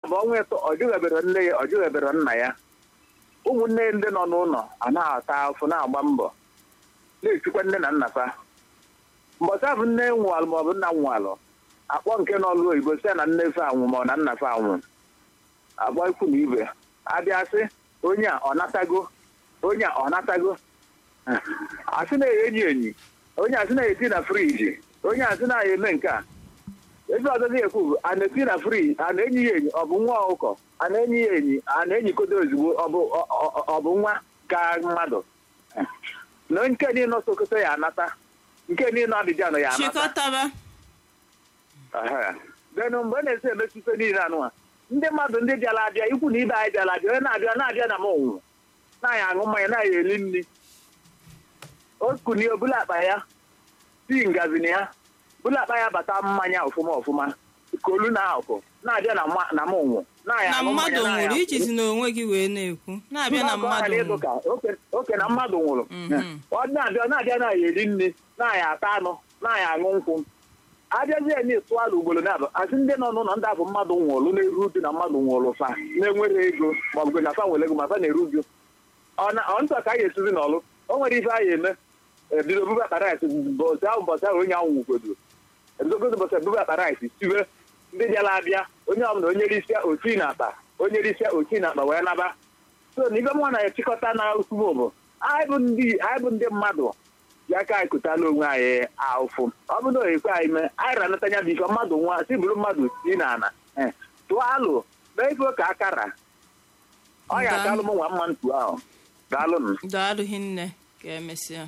bụ ọnwa ịtọ ọ jụghebere nne ya ọ jụghebere nna ya ụmụnne ndị nọ n'ụlọ a na-ata afụ na-agba mbọ na-esikwa nne na nna fa mbọsị abụ nne nwụalụ maọbụ nna nwụalụ akpọ nke n'ọlụ oyibo site na nne fe anwụ ma ọ na nna fe anwụ agba ikwu na ibe abịa sị onye a ọ natago onye a ọ natago asị na-enyi enyi onye asị na-eti na friji onye asị na-eme nke a ebe ọzọ na-ekwu bụ a na-eti na friji a na-enyi ya enyi ọ bụ nwa ọkụkọ a na-enyi ya enyi a na-enyikodo ozugbo ọ bụ ọ- ọ- ọ bụ nwa ka mmadụ na nke niile sokoto ya anata nke niile Abidjan ya anata chịkọtaba Ehe. then mgbe a na-esi emetụta niile anụwa ndị mmadụ ndị bịara abịa ikwu na ibe anyị bịara abịa onye na-abịa na-abịa na m ụnwụ na-anya aṅụ mmanya na-anya eri nri o kunie obula akpa ya tii ngazi na ya bula akpa ya bata mmanya ọfụma ọfụma kolu na akụ na-abịa na mma- na m ụnwụ na-anya na aṅụ mmanya mmadụ na-anya nwụrụ iji si n'onwe gị wee na-ekwu na-abịa na Mba, ọ mmadụ ghara ịdụ nwụrụ ka oke- oke na mmadụ nwụrụ Mhm. ọ na-abịa na-abịa na-aya eri nri na-aya ata anụ na-aya aṅụ nkwụ abịazie na ịtụala ugboro na-abụ asị ndị nọ n'ụlọ ndị abụ mmadụ nwụrụ na-eru uju na mmadụ nwụrụ fa na-enwere ego ma ọ bụ na fa nwere ego ma fa na-eru uju ọ na ọ ntọ ka a ga-esizi n'ọlụ o nwere ife a ga-eme ebido bube akpa rice bọsị ahụ bọsị ahụ onye ahụ nwugodo ebidogodo bọsị bube akpa rice siwe ndị bịara abịa onye ọbụla onye risịa oti na akpa onye risịa oti na akpa wee naba so na ibe mụ na-echịkọta na ukwuu bụ anyị bụ ndị anyị bụ ndị mmadụ ya ka anyị kụtala onwe anyị ahụfụ ọ bụ na oyikwe anyị mee anyị ranata anya bụ ife mmadụ nwa si bụrụ mmadụ si na ana Eh, tụọ alụ mee ife ka akara ọ ya Daalụ. akalụ m nwa mma ntu ahụ daalụnụ daalụ hinne ka emesịa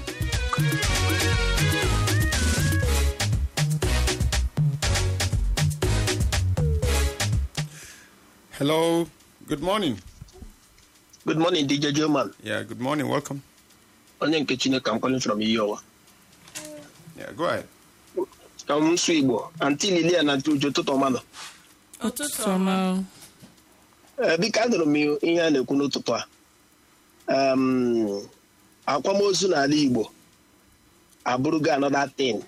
Hello. Good morning. Good morning, DJ German. Yeah, good morning. Welcome. Onye nke Chineke, I'm calling from Iyowa. Yeah, go ahead. Ka m sụ Igbo, Aunty Lilia na Aunty Uju ụtụtụ ọma nọ. ụtụtụ ọma Ee, biko anụrụ m ihe a na-ekwu n'ụtụtụ a. Um, akwamozu n'ala Igbo abụrụgo another thing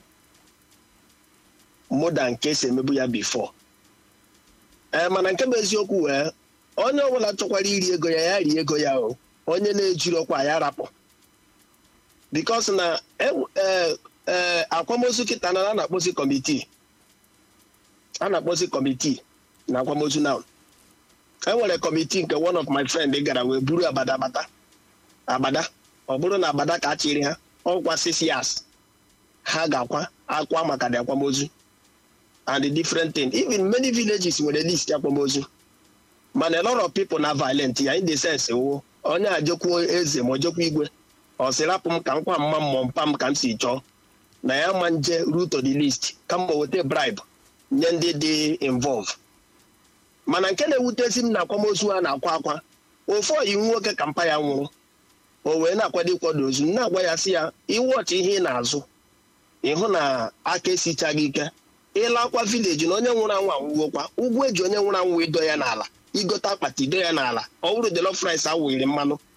more than nke esi emebu ya before. Ee, mana nke bụ eziokwu wee onye ọbụla chọkwara iri ego ya ya rie ego ya o onye na-ejiri ọkwa ya rapụ bikos na e- ee, ee, akwamozu kịta na a na-akpọzi kọmitii a na-akpọzi kọmitii na akwamozu now e nwere kọmitii nke one of my friend gara wee buru abada bata agbada ọ bụrụ na agbada ka a chịrị ha ọkwa six years ha ga-akwa akwa maka the akwamozu and the different thing even many villages nwere list akwamozu mana a lot of people na violent ya in the sense wo onye ajekwu eze ma ojekwu igwe ọ sị rapụ m ka nkwa mma mmụọ mpa m ka m si chọọ na ya ma nje root to the list kama weta bribe nye ndị dị involve mana nke na-ewutezi m na akwamozu a na-akwa akwa ofu oyi nwoke ka mpa ya nwụrụ o wee na-akwado ịkwado ozu m na-agwa ya sị ya iwọchị ihe ị na-azụ ịhụ na aka esichaghị ike ịlakwa vileji na onye nwụrụ anwụ anwụgokwa ụgwọ eji onye nwụrụ anwụ ido ya n'ala igote akpati ido ya n'ala ọ bụrụ jollof rice awụghịrị mmanụ